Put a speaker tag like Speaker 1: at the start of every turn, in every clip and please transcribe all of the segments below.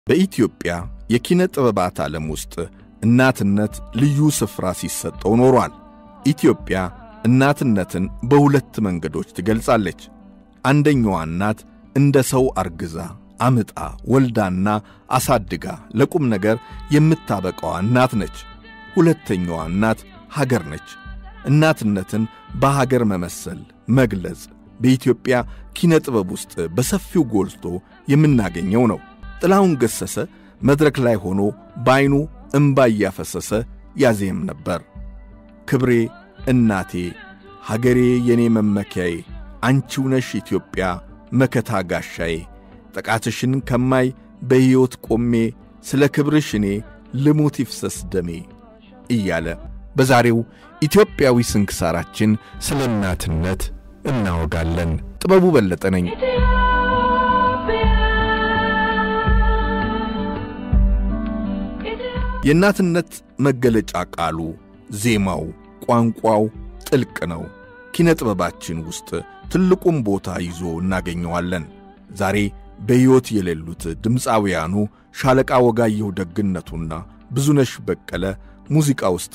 Speaker 1: በኢትዮጵያ የኪነ ጥበባት ዓለም ውስጥ እናትነት ልዩ ስፍራ ሲሰጠው ኖሯል። ኢትዮጵያ እናትነትን በሁለት መንገዶች ትገልጻለች። አንደኛዋ እናት እንደ ሰው አርግዛ አምጣ ወልዳና አሳድጋ ለቁም ነገር የምታበቃዋ እናት ነች። ሁለተኛዋ እናት ሀገር ነች። እናትነትን በሀገር መመሰል መግለጽ በኢትዮጵያ ኪነ ጥበብ ውስጥ በሰፊው ጎልቶ የምናገኘው ነው። ጥላሁን ገሰሰ መድረክ ላይ ሆኖ በዐይኑ እምባ እያፈሰሰ ያዜም ነበር። ክብሬ እናቴ፣ ሀገሬ የኔ መመኪያዬ፣ አንቺው ነሽ ኢትዮጵያ መከታ ጋሻዬ፣ ጥቃትሽን ከማይ በሕይወት ቆሜ ስለ ክብርሽ እኔ ልሙት ይፍሰስ ደሜ እያለ በዛሬው ኢትዮጵያዊ ስንክሳራችን ስለ እናትነት እናወጋለን። ጥበቡ በለጠ ነኝ። የእናትነት መገለጫ ቃሉ፣ ዜማው፣ ቋንቋው ጥልቅ ነው። ኪነ ጥበባችን ውስጥ ትልቁም ቦታ ይዞ እናገኘዋለን። ዛሬ በሕይወት የሌሉት ድምፃውያኑ ሻለቃ ወጋየሁ ደግነቱና ብዙነሽ በቀለ ሙዚቃ ውስጥ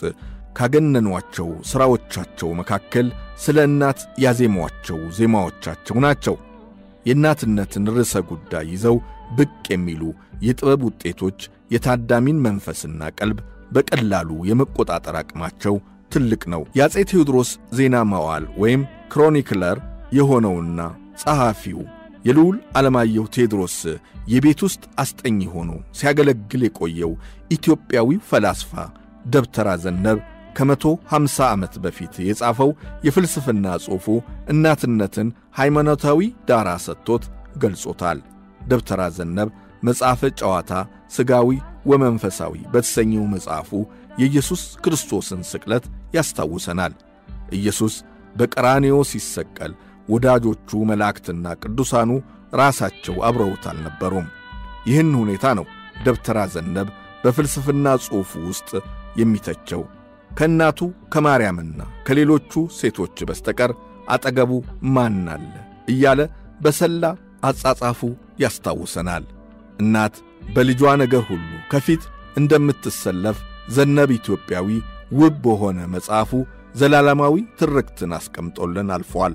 Speaker 1: ካገነኗቸው ሥራዎቻቸው መካከል ስለ እናት ያዜሟቸው ዜማዎቻቸው ናቸው። የእናትነትን ርዕሰ ጉዳይ ይዘው ብቅ የሚሉ የጥበብ ውጤቶች የታዳሚን መንፈስና ቀልብ በቀላሉ የመቆጣጠር አቅማቸው ትልቅ ነው። የአፄ ቴዎድሮስ ዜና መዋዕል ወይም ክሮኒክለር የሆነውና ጸሐፊው የልዑል ዓለማየሁ ቴዎድሮስ የቤት ውስጥ አስጠኝ ሆኖ ሲያገለግል የቆየው ኢትዮጵያዊው ፈላስፋ ደብተራ ዘነብ ከመቶ ሃምሳ ዓመት በፊት የጻፈው የፍልስፍና ጽሑፉ እናትነትን ሃይማኖታዊ ዳራ ሰጥቶት ገልጾታል። ደብተራ ዘነብ መጽሐፈ ጨዋታ ሥጋዊ ወመንፈሳዊ በተሰኘው መጽሐፉ የኢየሱስ ክርስቶስን ስቅለት ያስታውሰናል። ኢየሱስ በቀራንዮ ሲሰቀል ወዳጆቹ መላእክትና ቅዱሳኑ ራሳቸው አብረውት አልነበሩም። ይህን ሁኔታ ነው ደብተራ ዘነብ በፍልስፍና ጽሑፉ ውስጥ የሚተቸው። ከእናቱ ከማርያምና ከሌሎቹ ሴቶች በስተቀር አጠገቡ ማን አለ እያለ በሰላ አጻጻፉ ያስታውሰናል። እናት በልጇ ነገር ሁሉ ከፊት እንደምትሰለፍ ዘነብ ኢትዮጵያዊ ውብ በሆነ መጽሐፉ ዘላለማዊ ትርክትን አስቀምጦልን አልፏል።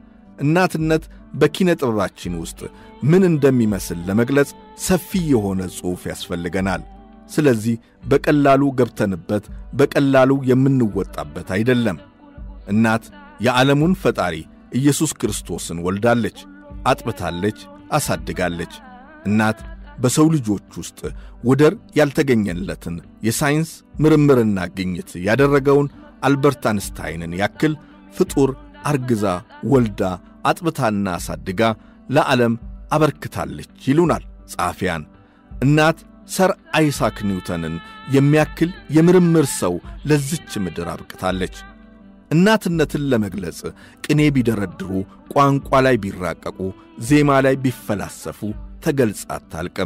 Speaker 1: እናትነት በኪነ ጥበባችን ውስጥ ምን እንደሚመስል ለመግለጽ ሰፊ የሆነ ጽሑፍ ያስፈልገናል። ስለዚህ በቀላሉ ገብተንበት በቀላሉ የምንወጣበት አይደለም። እናት የዓለሙን ፈጣሪ ኢየሱስ ክርስቶስን ወልዳለች፣ አጥብታለች፣ አሳድጋለች። እናት በሰው ልጆች ውስጥ ወደር ያልተገኘለትን የሳይንስ ምርምርና ግኝት ያደረገውን አልበርት አንስታይንን ያክል ፍጡር አርግዛ ወልዳ አጥብታና አሳድጋ ለዓለም አበርክታለች ይሉናል ጸሐፊያን። እናት ሰር አይሳክ ኒውተንን የሚያክል የምርምር ሰው ለዝች ምድር አብቅታለች። እናትነትን ለመግለጽ ቅኔ ቢደረድሩ፣ ቋንቋ ላይ ቢራቀቁ፣ ዜማ ላይ ቢፈላሰፉ ተገልጻ አታልቅም።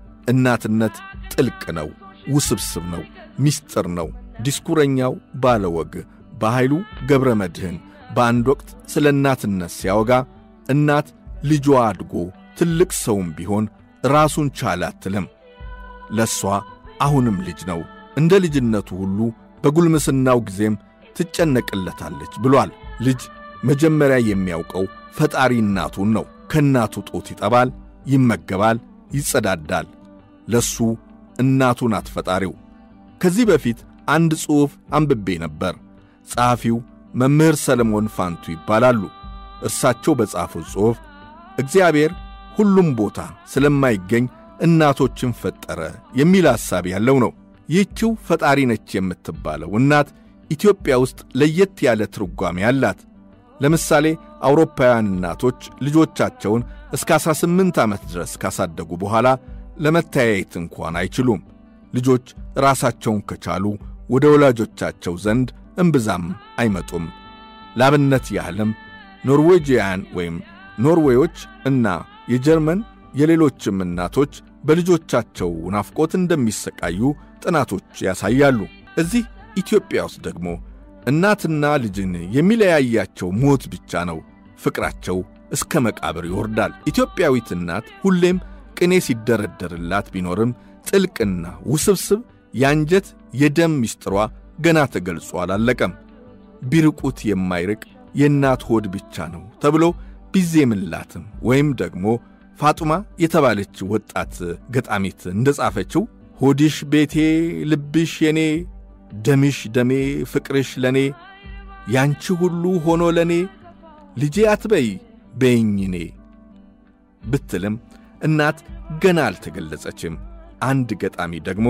Speaker 1: እናትነት ጥልቅ ነው፣ ውስብስብ ነው፣ ምስጢር ነው። ዲስኩረኛው ባለወግ በኃይሉ ገብረ መድኅን በአንድ ወቅት ስለ እናትነት ሲያወጋ እናት ልጇ አድጎ ትልቅ ሰውም ቢሆን ራሱን ቻለ አትልም። ለእሷ አሁንም ልጅ ነው። እንደ ልጅነቱ ሁሉ በጉልምስናው ጊዜም ትጨነቅለታለች ብሏል። ልጅ መጀመሪያ የሚያውቀው ፈጣሪ እናቱን ነው። ከእናቱ ጡት ይጠባል፣ ይመገባል፣ ይጸዳዳል። ለሱ እናቱ ናት ፈጣሪው። ከዚህ በፊት አንድ ጽሑፍ አንብቤ ነበር። ጸሐፊው መምህር ሰለሞን ፋንቱ ይባላሉ። እርሳቸው በጻፉት ጽሑፍ እግዚአብሔር ሁሉም ቦታ ስለማይገኝ እናቶችን ፈጠረ የሚል ሐሳብ ያለው ነው። ይህችው ፈጣሪ ነች የምትባለው እናት ኢትዮጵያ ውስጥ ለየት ያለ ትርጓሜ አላት። ለምሳሌ አውሮፓውያን እናቶች ልጆቻቸውን እስከ 18 ዓመት ድረስ ካሳደጉ በኋላ ለመተያየት እንኳን አይችሉም። ልጆች ራሳቸውን ከቻሉ ወደ ወላጆቻቸው ዘንድ እምብዛም አይመጡም። ላብነት ያህልም ኖርዌጂያን ወይም ኖርዌዮች እና የጀርመን የሌሎችም እናቶች በልጆቻቸው ናፍቆት እንደሚሰቃዩ ጥናቶች ያሳያሉ። እዚህ ኢትዮጵያ ውስጥ ደግሞ እናትና ልጅን የሚለያያቸው ሞት ብቻ ነው። ፍቅራቸው እስከ መቃብር ይወርዳል። ኢትዮጵያዊት እናት ሁሌም ቅኔ ሲደረደርላት ቢኖርም ጥልቅና ውስብስብ የአንጀት የደም ምስጢሯ ገና ተገልጾ አላለቀም። ቢርቁት የማይርቅ የእናት ሆድ ብቻ ነው ተብሎ ቢዜምላትም ወይም ደግሞ ፋጡማ የተባለች ወጣት ገጣሚት እንደ ጻፈችው ሆድሽ ቤቴ፣ ልብሽ የኔ፣ ደምሽ ደሜ፣ ፍቅርሽ ለኔ፣ ያንቺ ሁሉ ሆኖ ለኔ፣ ልጄ አትበይ በይኝኔ ብትልም እናት ገና አልተገለጸችም። አንድ ገጣሚ ደግሞ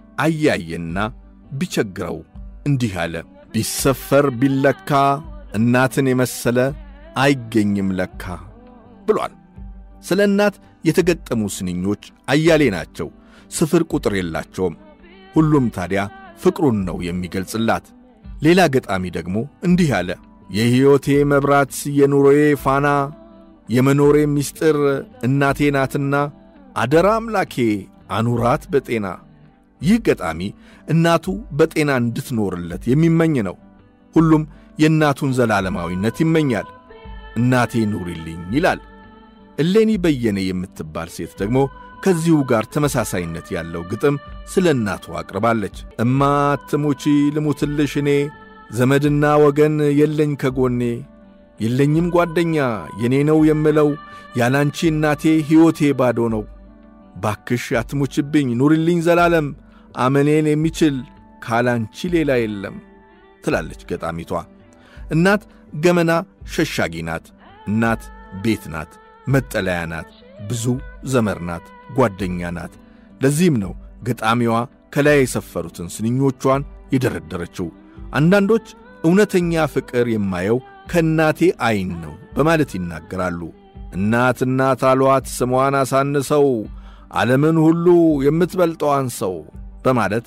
Speaker 1: አያየና ቢቸግረው እንዲህ አለ። ቢሰፈር ቢለካ እናትን የመሰለ አይገኝም ለካ ብሏል። ስለ እናት የተገጠሙ ስንኞች አያሌ ናቸው፣ ስፍር ቁጥር የላቸውም። ሁሉም ታዲያ ፍቅሩን ነው የሚገልጽላት። ሌላ ገጣሚ ደግሞ እንዲህ አለ። የሕይወቴ መብራት የኑሮዬ ፋና የመኖሬ ምስጢር እናቴ ናትና አደራ አምላኬ አኑራት በጤና። ይህ ገጣሚ እናቱ በጤና እንድትኖርለት የሚመኝ ነው። ሁሉም የእናቱን ዘላለማዊነት ይመኛል። እናቴ ኑሪልኝ ይላል። እሌኒ በየነ የምትባል ሴት ደግሞ ከዚሁ ጋር ተመሳሳይነት ያለው ግጥም ስለ እናቱ አቅርባለች። እማ አትሙቺ ልሙትልሽ እኔ ዘመድና ወገን የለኝ ከጎኔ የለኝም ጓደኛ የኔ ነው የምለው ያላንቺ እናቴ ሕይወቴ ባዶ ነው። ባክሽ አትሙችብኝ ኑሪልኝ ዘላለም አመኔን የሚችል ካላንቺ ሌላ የለም ትላለች ገጣሚቷ። እናት ገመና ሸሻጊ ናት። እናት ቤት ናት፣ መጠለያ ናት፣ ብዙ ዘመር ናት፣ ጓደኛ ናት። ለዚህም ነው ገጣሚዋ ከላይ የሰፈሩትን ስንኞቿን የደረደረችው። አንዳንዶች እውነተኛ ፍቅር የማየው ከእናቴ ዐይን ነው በማለት ይናገራሉ። እናት እናት አሏት ስሟን አሳንሰው ዓለምን ሁሉ የምትበልጠዋን ሰው በማለት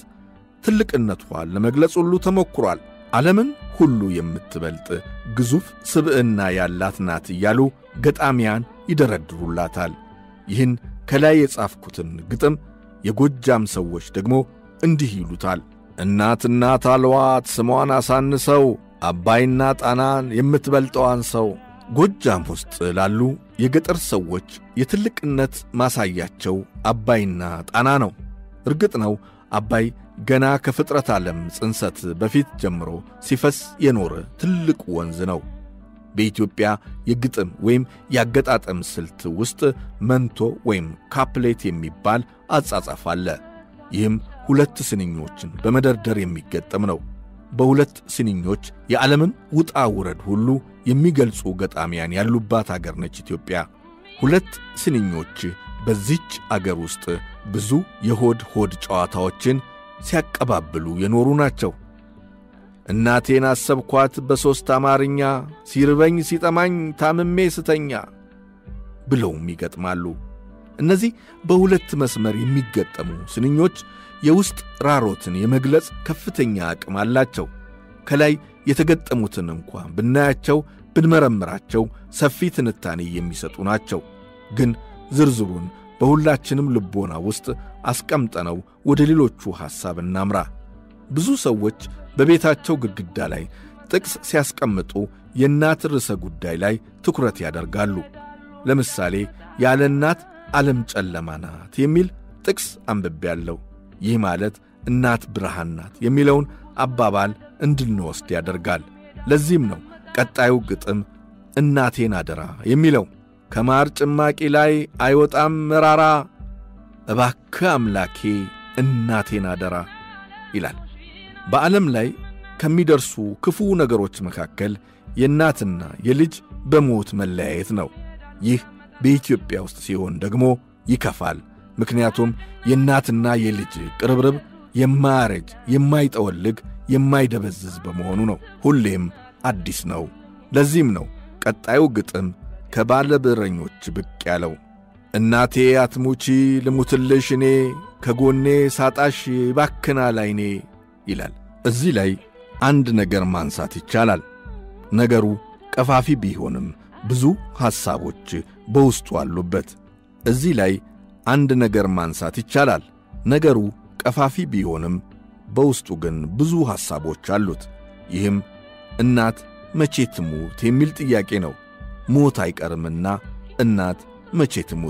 Speaker 1: ትልቅነቷን ለመግለጽ ሁሉ ተሞክሯል። ዓለምን ሁሉ የምትበልጥ ግዙፍ ስብዕና ያላት ናት እያሉ ገጣሚያን ይደረድሩላታል። ይህን ከላይ የጻፍኩትን ግጥም የጎጃም ሰዎች ደግሞ እንዲህ ይሉታል። እናት እናት አልዋት ስሟን አሳንሰው አባይና ጣናን የምትበልጠዋን ሰው። ጎጃም ውስጥ ላሉ የገጠር ሰዎች የትልቅነት ማሳያቸው አባይና ጣና ነው። እርግጥ ነው አባይ ገና ከፍጥረት ዓለም ጽንሰት በፊት ጀምሮ ሲፈስ የኖረ ትልቅ ወንዝ ነው። በኢትዮጵያ የግጥም ወይም የአገጣጠም ስልት ውስጥ መንቶ ወይም ካፕሌት የሚባል አጻጻፍ አለ። ይህም ሁለት ስንኞችን በመደርደር የሚገጠም ነው። በሁለት ስንኞች የዓለምን ውጣ ውረድ ሁሉ የሚገልጹ ገጣሚያን ያሉባት አገር ነች ኢትዮጵያ። ሁለት ስንኞች በዚች አገር ውስጥ ብዙ የሆድ ሆድ ጨዋታዎችን ሲያቀባብሉ የኖሩ ናቸው። እናቴን አሰብኳት በሦስት አማርኛ ሲርበኝ ሲጠማኝ ታምሜ ስተኛ ብለውም ይገጥማሉ። እነዚህ በሁለት መስመር የሚገጠሙ ስንኞች የውስጥ ራሮትን የመግለጽ ከፍተኛ አቅም አላቸው። ከላይ የተገጠሙትን እንኳ ብናያቸው ብንመረምራቸው ሰፊ ትንታኔ የሚሰጡ ናቸው። ግን ዝርዝሩን በሁላችንም ልቦና ውስጥ አስቀምጠነው ወደ ሌሎቹ ሐሳብ እናምራ። ብዙ ሰዎች በቤታቸው ግድግዳ ላይ ጥቅስ ሲያስቀምጡ የእናት ርዕሰ ጉዳይ ላይ ትኩረት ያደርጋሉ። ለምሳሌ ያለ እናት ዓለም ጨለማ ናት የሚል ጥቅስ አንብቤያለሁ። ይህ ማለት እናት ብርሃን ናት የሚለውን አባባል እንድንወስድ ያደርጋል። ለዚህም ነው ቀጣዩ ግጥም እናቴን አደራ የሚለው ከማር ጭማቂ ላይ አይወጣም መራራ፣ እባክህ አምላኬ እናቴን አደራ ይላል። በዓለም ላይ ከሚደርሱ ክፉ ነገሮች መካከል የእናትና የልጅ በሞት መለያየት ነው። ይህ በኢትዮጵያ ውስጥ ሲሆን ደግሞ ይከፋል። ምክንያቱም የእናትና የልጅ ቅርብርብ የማያረጅ የማይጠወልግ የማይደበዝዝ በመሆኑ ነው። ሁሌም አዲስ ነው። ለዚህም ነው ቀጣዩ ግጥም ከባለ ብዕረኞች ብቅ ያለው። እናቴ አትሙቺ ልሙትልሽ እኔ ከጎኔ ሳጣሽ ባክናል ዓይኔ ይላል። እዚህ ላይ አንድ ነገር ማንሳት ይቻላል። ነገሩ ቀፋፊ ቢሆንም ብዙ ሐሳቦች በውስጡ አሉበት። እዚህ ላይ አንድ ነገር ማንሳት ይቻላል። ነገሩ ቀፋፊ ቢሆንም በውስጡ ግን ብዙ ሐሳቦች አሉት። ይህም እናት መቼ ትሙት የሚል ጥያቄ ነው። ሞት አይቀርምና እናት መቼ ትሙት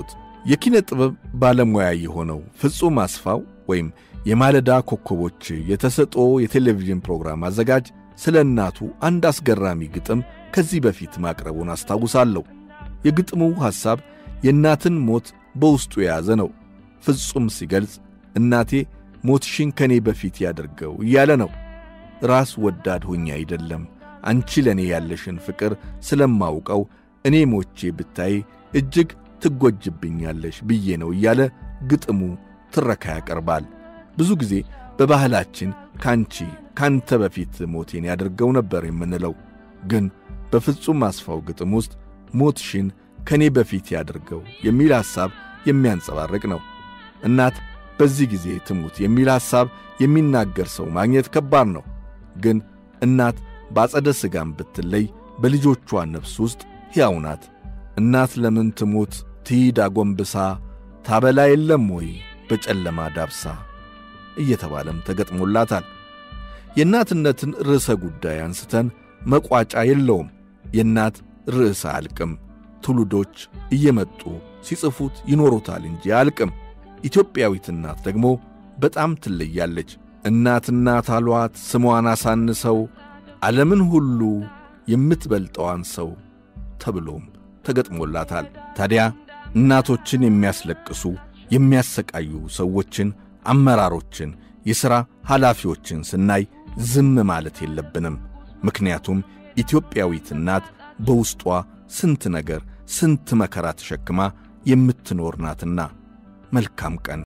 Speaker 1: የኪነ ጥበብ ባለሙያ የሆነው ፍጹም አስፋው ወይም የማለዳ ኮከቦች የተሰጥኦ የቴሌቪዥን ፕሮግራም አዘጋጅ ስለ እናቱ አንድ አስገራሚ ግጥም ከዚህ በፊት ማቅረቡን አስታውሳለሁ። የግጥሙ ሐሳብ የእናትን ሞት በውስጡ የያዘ ነው። ፍጹም ሲገልጽ እናቴ ሞትሽን ከኔ በፊት ያደርገው እያለ ነው። ራስ ወዳድ ሆኜ አይደለም አንቺ ለእኔ ያለሽን ፍቅር ስለማውቀው እኔ ሞቼ ብታይ እጅግ ትጎጅብኛለሽ ብዬ ነው እያለ ግጥሙ ትረካ ያቀርባል። ብዙ ጊዜ በባህላችን ካንቺ ካንተ በፊት ሞቴን ያደርገው ነበር የምንለው፣ ግን በፍጹም አስፋው ግጥም ውስጥ ሞትሽን ከእኔ በፊት ያደርገው የሚል ሐሳብ የሚያንጸባርቅ ነው። እናት በዚህ ጊዜ ትሙት የሚል ሐሳብ የሚናገር ሰው ማግኘት ከባድ ነው። ግን እናት በአጸደ ሥጋም ብትለይ በልጆቿ ነፍስ ውስጥ ሕያው ናት። እናት ለምን ትሙት ትሂድ አጎንብሳ ታበላ የለም ወይ በጨለማ ዳብሳ እየተባለም ተገጥሞላታል። የእናትነትን ርዕሰ ጉዳይ አንስተን መቋጫ የለውም። የእናት ርዕሰ አልቅም። ትውልዶች እየመጡ ሲጽፉት ይኖሩታል እንጂ አልቅም። ኢትዮጵያዊት እናት ደግሞ በጣም ትለያለች። እናት እናት አሏት ስሟን አሳንሰው ዓለምን ሁሉ የምትበልጠዋን ሰው ተብሎም ተገጥሞላታል። ታዲያ እናቶችን የሚያስለቅሱ የሚያሰቃዩ ሰዎችን፣ አመራሮችን፣ የሥራ ኃላፊዎችን ስናይ ዝም ማለት የለብንም። ምክንያቱም ኢትዮጵያዊት እናት በውስጧ ስንት ነገር ስንት መከራ ተሸክማ የምትኖር ናትና። መልካም ቀን